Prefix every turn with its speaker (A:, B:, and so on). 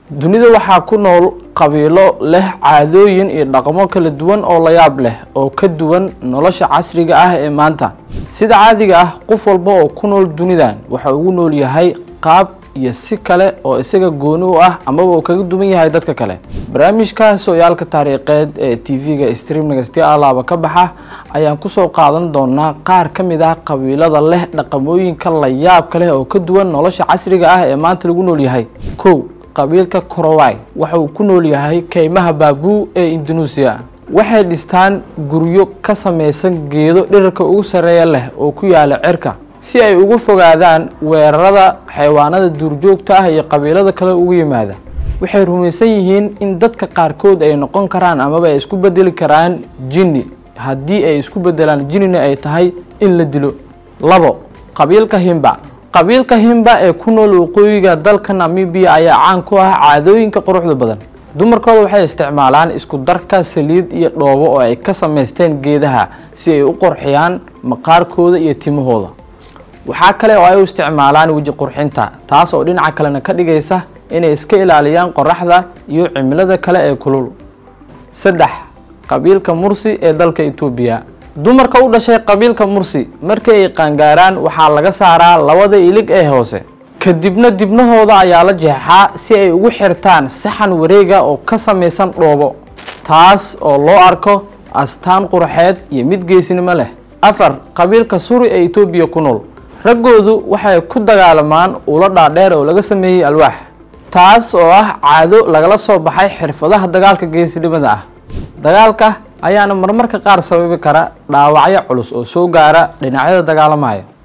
A: dunida waxaa ku nool qabiilo leh caadooyin iyo dhaqamo kala duwan oo la yaab leh oo ka duwan nolosha casriga ah ee maanta sida caadiga ah qof walba oo ku nool dunidan waxa ugu nool yahay qaab iyo si kale oo isaga gooni u ah amaba uu kaga duwan yahay dadka kale barnaamijka sooyaalka taariikheed ee t v-ga streamnagasti alaaba ka baxa ayaan kusoo qaadan doonaa qaar ka mid ah qabiilada leh dhaqamooyinka la yaabka leh oo ka duwan nolosha casriga ah ee maanta lagu nool yahay kow qabiilka korowai waxa uu ku nool yahay keymaha baabuu ee indonesia waxay dhistaan guryo ka samaysan geedo dhirarka ugu sarreeya leh oo ku yaala cirka si ay uga fogaadaan weerarada xayawaanada duurjoogta ah iyo qabiilada kale ugu yimaada waxay rumaysan yihiin in dadka qaarkood ay noqon karaan amaba ay isku bedeli karaan jinni haddii ay isku bedelaan jinnina ay tahay in la dilo labo qabiilka himba qabiilka himba ee ku nool waqooyiga dalka namibiya ayaa caan ku ah caadooyinka quruxda badan dumarkooda waxay isticmaalaan isku darka saliid iyo dhoobo oo ay ka samaysteen geedaha si ay u qorxiyaan maqaarkooda iyo timahooda waxaa kale oo ay u isticmaalaan weji qurxinta taas oo dhinaca kalena ka dhigaysa inay iska ilaaliyaan qoraxda iyo cimilada kale ee kulul saddex qabiilka mursi ee dalka etoobiya dumarka u dhashay qabiilka mursi markii ay qaangaaraan waxaa laga saaraa labada ilig ee hoose kadibna dibnahooda ayaa la jeexaa si ay ugu xirtaan saxan wareega oo ka samaysan dhoobo taas oo loo arko astaan qurxeed iyo mid geesinimo leh afar qabiilka suri ee etoobiya ku nool raggoodu waxay ku dagaalamaan ula dhaadheer oo laga sameeyey alwaax taas oo ah caado lagala soo baxay xirfadaha dagaalka geesinimada ah dagaalka ayaana marmarka qaar sababi kara dhaawacyo culus oo soo gaara dhinacyada dagaalamaya